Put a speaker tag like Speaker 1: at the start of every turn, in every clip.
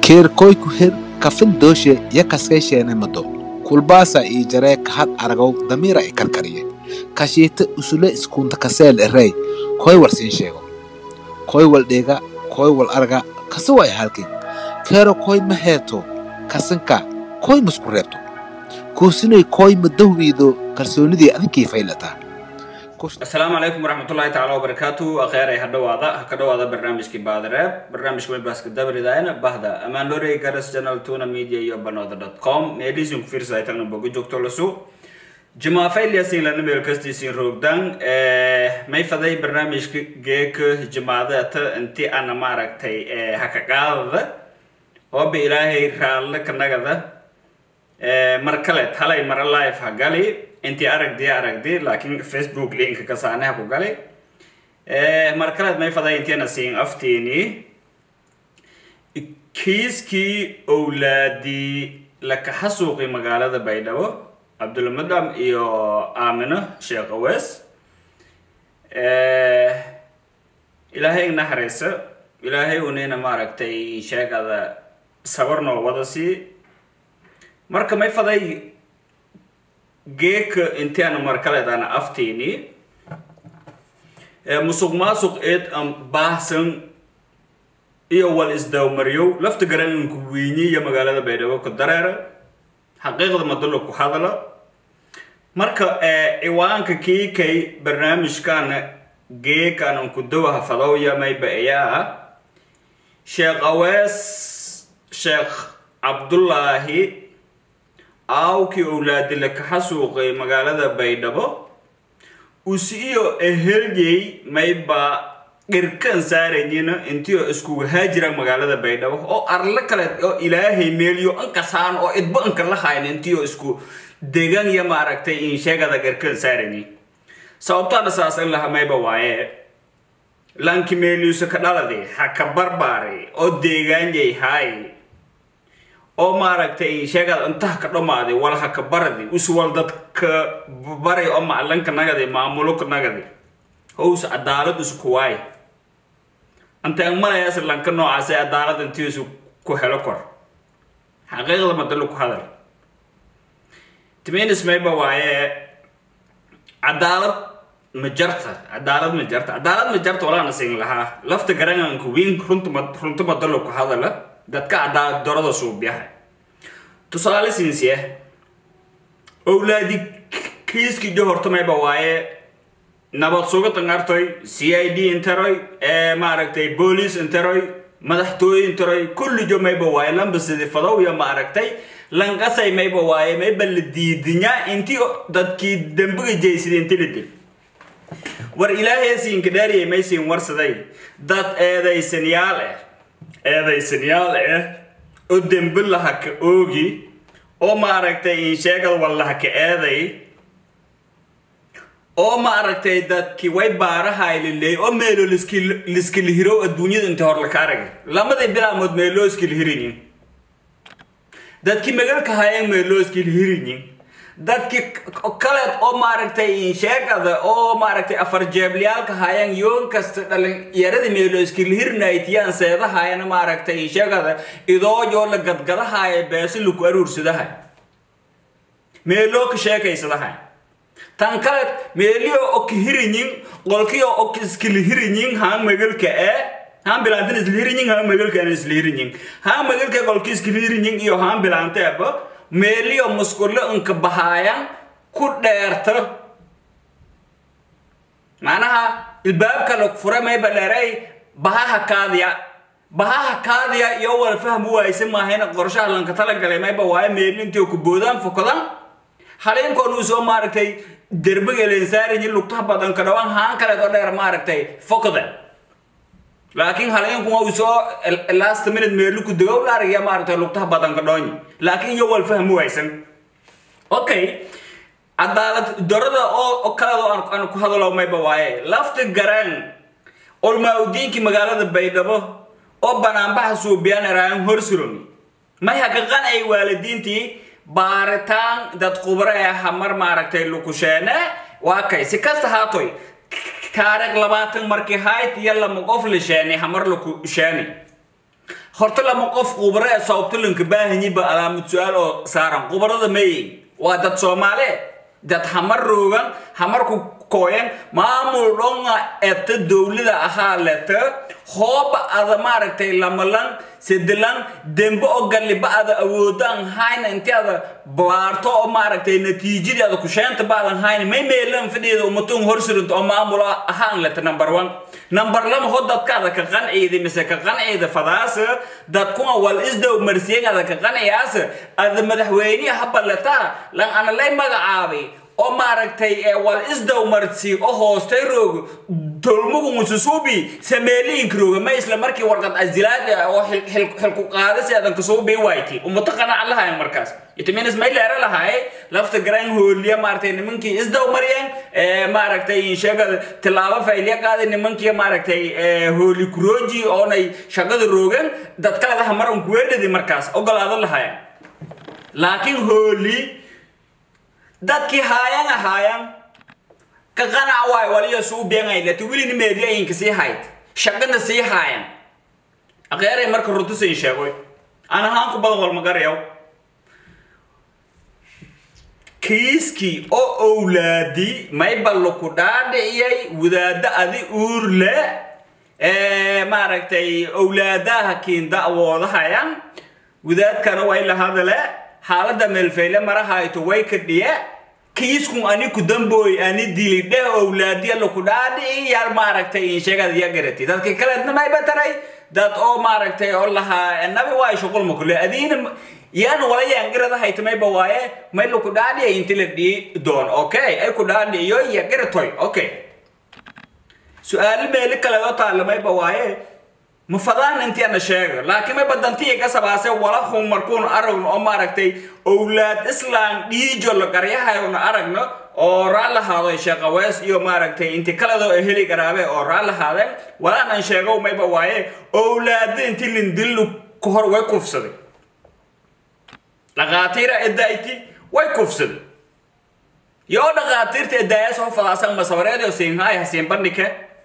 Speaker 1: keerkoyku her kafin dooshe ya kaskaysheene mado kulbaasa ii jaree kahad aragaw damiira i karkariye kashiita usule iskunta kaseel erey koy wal siin sheego koy wal dheega koy wal arga kasi way halkin keero koy ma heeto kasanka koy masku reebto kuusinay koy ma dahwiido kalsoonidii adinkii faylataa
Speaker 2: asalaamu calaykum waraxmatullaahi tacaala wabarakaatu akheeray ha dhawaada ha ka dhawaada barnaamijkii baadareeb barnaamijka webaaska dabridayna bahda amaanlorey garas channel tuna media iyo banooda dot com meelisin ku fiirsaytagna boga joogto lasu jimaafayliyasin lana meel kastiisin roogdan may faday barnaamijka geeka jimaadata inti ana maaragtay haka qaadada ooba ilaahay raalle kanagada mar kale halay mara live ha gali intii aragdi aragdi laakiin facebook linka kasaanaha ku gali mar kaleed may faday intiina siin aftiini kiiskii owlaadii lakaxa suuqi magaalada baydhabo cabdulmadam iyo aamino sheekh awees ilaahay naxariiso ilaahay unina maaragtay sheegada sabar noo wada sii marka may faday geeka intiana markaleedana aftiini musuq maasuq eed an baahsan iyo wal isdawmaryow lafta garananku weyniya magaalada baydhabo ku dareera xaqiiqda madalo ku hadala marka ciwaanka kiikay barnaamijkana geekanan ku dawaha fadowya mayba ayaa sheekh awees sheekh cabdullaahi aawkii owlaadi lakaxa suuqay magaalada baydhabo usiiyo ehelgey mayba dhirkan saarayina intiio iskugu haajira magaalada baydhabo oo arle kale oo ilaahay meeliyo ankasaan oo idba anka la hayn intiio isku degan iyo maaragtay insheegada dhirkan saarayni sababtaana saas in laha mayba waaye lanki meeliyusa ka dhaladi ha ka barbaari oo deegaanyay haay oo maaragtay sheegada intaha ka dhamaaday walha ka baradi uswal dadka bari oo macalinka nagadi maamulka nagadi hows cadaalad isku waay intaan malayaas lanka noocaasay cadaalad intiisu ku helo kor xaqiiqda madalo ku hadal timinis mayba waaye cadaalad ma jarta cadaalad ma jarta cadaalad ma jarta walaana siin lahaa lafta garanganka wiin runta runta madalo ku hadala dadka cadaalad darada suubyaha tusaale siinsiya owlaadi kiiskii jo hortamayba waaye nabad sugatan artoy c i d interoy maaragtay boolice interoy madaxtooye interoy kulli jo mayba waaye lambasidi fadowya maaragtay lanqasay mayba waaye mayba la diidinya intii dadkii dambiga jeysida inti la dil war ilaahay siinka dhaariyay maysiin warsaday dad eedaysanyaal ah eedaysanyaal ah oo dembi laha ka oogi oo maaragtay insheegad wallaha ka eeday oo maaragtay dadkii way baarahay liley oo meelo liskilihirow adduunyada inta hor laka aragay lamadii bilaamood meeloo iskilihirinyin dadkii magalka hayeen meeloo iskilihirinyin dadkii kaleed oo maaragtay insheegada oo maaragtay afar jeebliyaalka hayaan yoon kasta dhalinyarada meelo iskilihirnaytiyaan seedahayana maaragtay insheegada idoojoo la gadgadahaya beesi laku aruursadahay meeloo ka sheekaysadahay tan kaleed meeliyo oo kahirinyin qolkiyo oo iskilihirinyin haan magalka ee haan bilaantan islihirinyin haan magalka aan islihirinyin haan magalka qolki iskilihirinyin iyo haan bilaanteeba meeliyo musqulo inka bahaayan ku dheerta macnaha ilbaabka la fura mayba dheeray bahaha kaadiya bahaha kaadiya iyo wala fahmu waayse maahayna qorshaha lanka talagalay mayba waaye meeli intii ku boodaan fokadan haliinkoon uu soo maaragtay derbiga lensaariyi lugtaha badan ka dhawaan haan kaleed oo dheer maaragtay fokda laakiin haliinkuma uu soo last minute meelu ku dagow la aragaya maaragtay lugtaha badan ka dhoonyi laakiin iyo wal fahmu waysan okay cadaalad darada oo kaleed oo aan ku hadalo mayba waaye lafta garaan olmaaudiinkii magaalada baydhabo oo banaanbaxa suubiyaan eraayan horsuromi may haka qanay waalidiintii baaritaan dad khubro ee hamar maaragtay lukusheene waa kay si kasta haatoy taariikh labaatan markii hayt iyo lama qof la sheeni hamar laku sheeni horta lama qof khubaro ee sababtalanka baahanyiba alaamad su-aal oo saaran khubarada mayin waa dad soomaale dad hamar roogan hamarku kooyan maamul dhonga eta dowlada ahaa leta hooba ada maaragtay lamalan sedelan dembe oo galliba ada awoodaan hayna inti ada baarto oo maaragtay natiijadii ada kusheenta baadan hayna may meelan fadhiida umatun horsirinta oo maamul ahaan leta number one number lama ho dadkaada ka qanciida mise ka qanciida fadaasa dadkuna wal isdow marsiyegaada ka qanciyaasa ada madaxweyniha habalataa lan ana lay magacaabay oo maaragtay wal isdow marsi oo hoostay roog tolmugu mususuubi sameeliinka rooga ma isla markii warqad azilaad oo xilku qaadasi adan kasuubi wayti umata qanac lahayn markaas itiminas may leera lahay lafta garan hooliya maaragtay nimankii isdow mariyeen maaragtay sheega tilaabo faylya qaaday nimankii maaragtay hooli kurooji oonay shaqada roogan dad kaleda hamaran kuweedhadi markaas ogolaado lahayan laakiin hooli dadkii haayan ahaayan ka qanac waay waliyo suu beenay lati wilini meeliyainka sii hayd shaqana sii haayan aqeeray marka runtusayn sheegoy aan ahaan ku badan walmagarayaw kiiskii oo owlaadi mayballo ku dhaadhiciyay wadaaddo adi uur le maaragtay owlaadaha kiin da'woodahayan wadaadkana way la hadale xaaladda meelfayle marahayto way ka dhiye kiiskun ani ku dambooy ani dili dheh owlaadiya laku dhaadhici yaal maaragtay insheegada ya garati dadka kaleedna may bataray dad oo maaragtay oo lahaa nabi waay shuqul makule adiina yaan wala yaangirada haytamayba waaye may laku dhaadhiya inti la dhii doon okay ay ku dhaadhiciyo ya garatoy okay su-aalo meeli kaleedoo taalamayba waaye ma fadaan intii ana sheega laakiin may badantiya ka sabaase wala hun markuun aragno oo maaragtay owlaad islaan dhiijo la garyahayona aragno oo raa lahaado sheeqawees iyo maaragtay inti kaledoo heli garaabe oo raa lahaadeen walaan aan sheego mayba waaye owlaada inti lindillu ka hor way kufsaday dhaqaatiira edayti way kufsaday yoo dhaqaatiirta edaaya soo fadaasan masawareedio siinhaay hasiin bandhike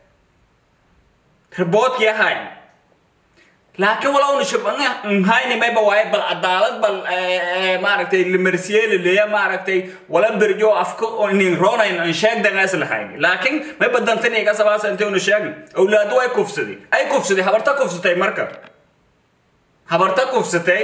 Speaker 2: riboodkii ahayn laakiin walowna shabnhayni mayba waaye bal cadaalad bal maaragtay limarsiyeeli leya maaragtay wala berjo afka nin ronayn an sheegdangaas lahayn laakiin may badantani ka sabaasa intaynu sheegin awlaadu way kufsaday ay kufsaday habarta kufsatay marka habarta kufsatay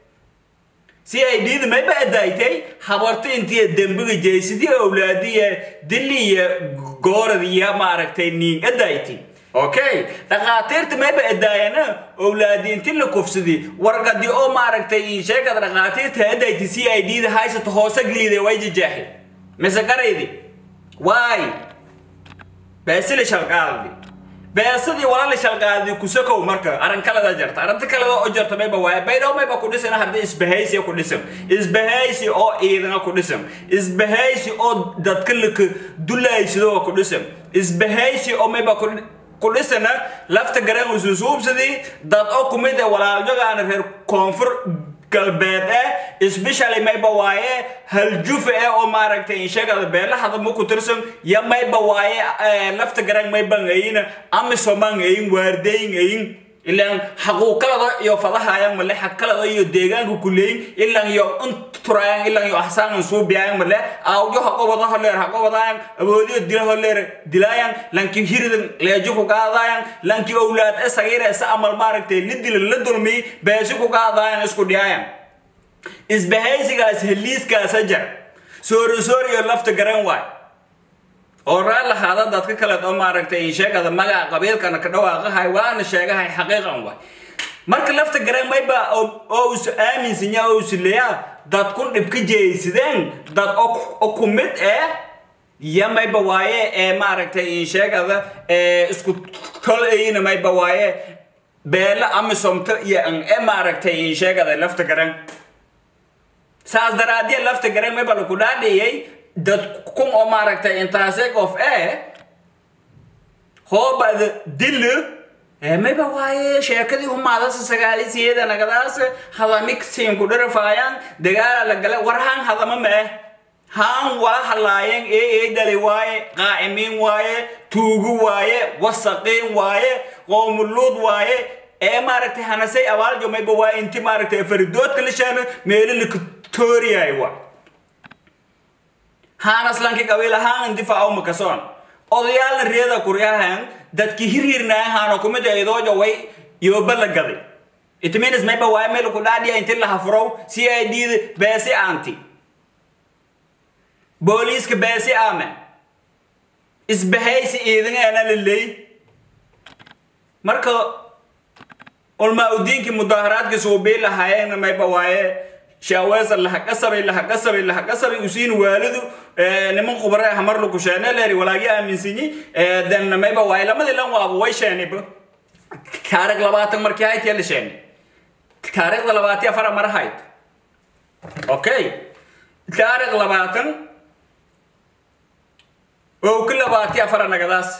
Speaker 2: si ay dhiidi mayba adaaytay habarta intii dembiga jeysidii awlaadiya diliya gooradiya maaragtay niin adaaytay okay dhaqaatiirta mayba edaayana owlaadi inti la kufsadi warqadi oo maaragtay sheekada dhaqaatiirta edayti c i d da haysato hoose geliida way jajaaxi mise garaydi waay beesili shalqaadadi beesadii walala shalqaadadi kusakow marka arrin kaleda jarta arrinta kaleda oo jarta mayba waaye baydhow mayba ku dhisan haddii isbahaysiya ku dhisan isbahaysi oo ciidana ku dhisan isbahaysi oo dadka laka dulaysido ku dhisan isbahaysi oo mayba ku kudhisana lafta garan ususuubsadii dad oo kumid ee walaaljogaana reer koonfur galbeed eh especially mayba waaye haljufa eh oo maaragtay inshegada beelahada ma ku tirsan ya mayba waaye lafta garan mayban ayina amisoman ayin waardayin ayin ilaan xaquuqalada iyo fadahayan male xakalada iyo deegaanka kuleyin ilan iyo unturayan ilan iyo axsaanan suubiyayan male awjo haqobada holeer haqobadayan awoodiyo dila holeer dilayan lanki hiridan leejo ku qaadayan lanki owlaad e sagire sa amal maaragtay la dila la dulmi beesi ku qaadayan isku dhiyayan isbahaysigaas heliiskaasa jar soori soori iyo lafta garan waay oo raa lahaada dadka kale oo maaragtay sheegada magaca qabiilkana ka dhawaaqahay waana sheegahay xaqiiqan waay marka lafta garan mayba oo is aaminsanya oo isleeya dad kun dhibka jeeysideen dad oo ku mid eh iyo mayba waaye ee maaragtay sheegada isku tol ayina mayba waaye beela amisomto iyo an e maaragtay sheegada lafta garan saas daraadiya lafta garan mayba laku dhaadhiyay dad kun oo maaragtay intaaseg of e hoobada dilo mayba waaye sheekadii humaadasa sagaalisiyeeda nagadaas hadamik siinku dhirafaayaan dagaala la gala war haan hadama mee haan wala hadlaayeen ee ee dali waaye qaa'imiin waaye tuugu waaye wasaqiin waaye qoomuluud waaye ee maaragtay hanasay abaaljo mayba waa inti maaragtay faridoodka la sheeno meelo lakatoriyaay wa haanaslanki qabiil ahaan indifaaco makasoon odayaalna reeda kuryahan dadki hirhirnaayan haano kumid idoojo way yooba la gaday it means mayba waa meel ku dhaadhiya inti la hafurow c i d da beesi aanti booliiska beesi aame isbahaysi iidingeena la leey marka ulmaa udiinkii mudaaharaadkii suubii lahaayeen mayba waaye shaaweesa lahaqasabay lahaqasabay lahaqasabay usiin waalidu niman khubare ah mar lagu sheene leeri walaagi aaminsanyi then mayba waaye lamadii lan waaba way sheeniba taariikh labaatan markii hayd yaa la sheeni taariikhda labaati afara mar hayd okay taariikh labaatan oo ku labaati afara nagadaas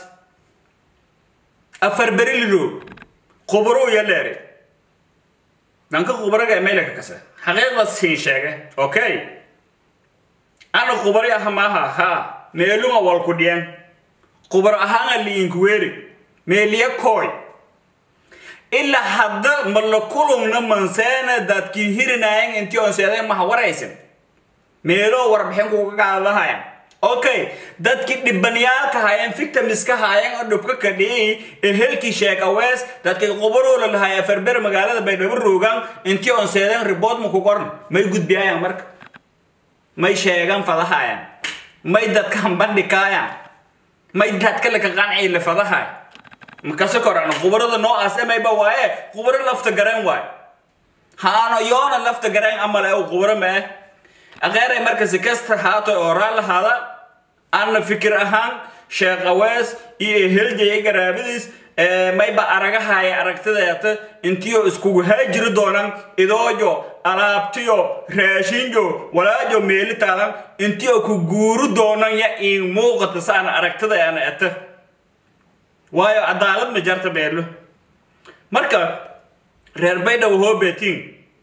Speaker 2: afar beri lilo khubaro ya leeri dhanka khubaraga emeylaka kase xaqiiqda siin sheege okay ana khubari aha maaha ha meeluma walku dhiyan khubaro ahaana liinkuweeri meeliya kooy ilaa hadda ma la kulumna manseena dadkii hirinayan intii on seeday maha waraysan meeloo warbixin kuga qaadahaya okay dadkii dhibaniyaalka haayeen victimska haayeen oo dhubka kadhiyay ehelkii sheek awees dadkii qubaroola lahaaya farber magaalada baydhabo roogaan intii on seedeen ribood ma ku qoran may gudbiyayaan marka may sheegan fadahayaan may dadkan bandhikaayaan may dadka laka qancii la fadahay makase koran qubarada noocaas emayba waaye qubaro lafta garan waay haano yoona lafta garan amal ee qubaro ma eh akheeray marka si kasta haato oo raal lahaada anna fikir ahaan sheekh awees iyo eheljaya garaabadiis mayba aragahaya aragtideeta intiyo iskugu haajiri doonan idoojo alaabtiyo raashinjo walaajo meelitaadan intiyo ku guuru doonan ya iin muuqata saana aragtidaana eta waayo cadaalad ma jarta beelo marka reer baydhabo hoobetiin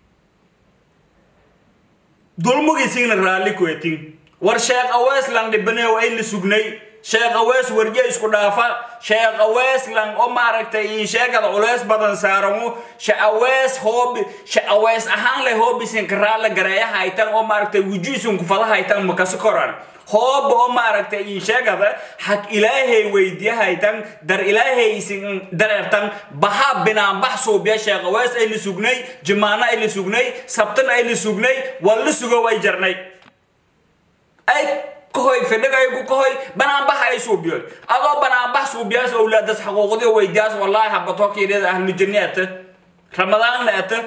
Speaker 2: dulmugiisiina raalli kuetin war sheekh aweeslan dhibaneew ay la sugnay sheekh awees warje isku dhaafa sheekh aweeslan oo maaragtay in sheegada culeys badan saaramo shaawees hoobi shaawees ahaan leh hoobisin karaala gareeya haytan oo maaragtay wujuisin kufada haytan makasi koran hooba oo maaragtay in sheegada xag ilaahay weydiya haytan dar ilaahay isin dareertan baha binaanbax suubiya sheekh awees ay la sugnay jimaano ay la sugnay sabtan ay la sugnay waa la sugo way jarnay ay kahoy fidhigay ku kahoy banaanbax ay suubiyoy adoo banaanbax suubiyaas awlaadas xaquuqdii weydiyaas wallaahi habatokiidhada ahlujanni ata ramadaanna ata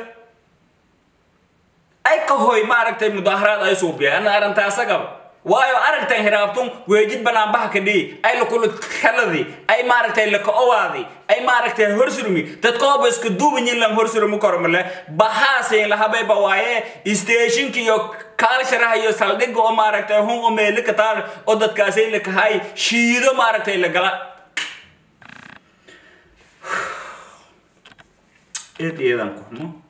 Speaker 2: ay kahoy maaragtay mudaaharaad ay suubiya ana arrintaasagaba waayo aragtan hiraabtun weejid banaanbaxa ka dhihi ay lakulu kaladii ay maaragtay laka-owaadi ay maaragtay horsurmi dadkooba iska duubanyin lan horsurmi kormale bahaasin lahabayba waaye stationka iyo kaalsharaha iyo saldhigga oo maaragtay hun oo meeli ka taal oo dadkaasay lakahay shiido maaragtay lagala eed eedan kuxmo